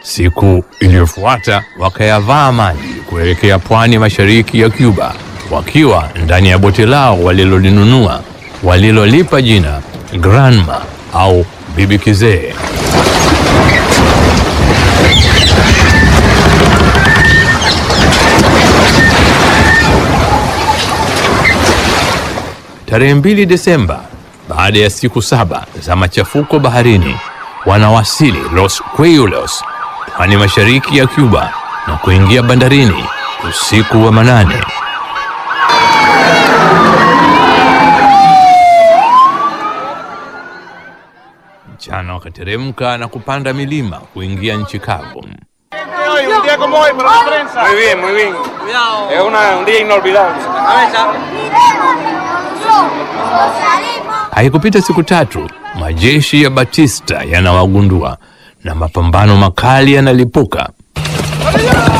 Siku iliyofuata wakayavaa maji kuelekea pwani mashariki ya Cuba, wakiwa ndani ya boti lao walilolinunua walilolipa jina Granma au Bibi Kizee. Tarehe mbili Desemba, baada ya siku saba za machafuko baharini, wanawasili Los Cuellos, pwani mashariki ya Cuba na kuingia bandarini usiku wa manane. Mchana wakateremka na kupanda milima kuingia nchi kavu. Hoy, un día como hoy para la prensa. Muy bien, muy bien. Es una- un día inolvidable. Haikupita siku tatu, majeshi ya Batista yanawagundua na mapambano makali yanalipuka.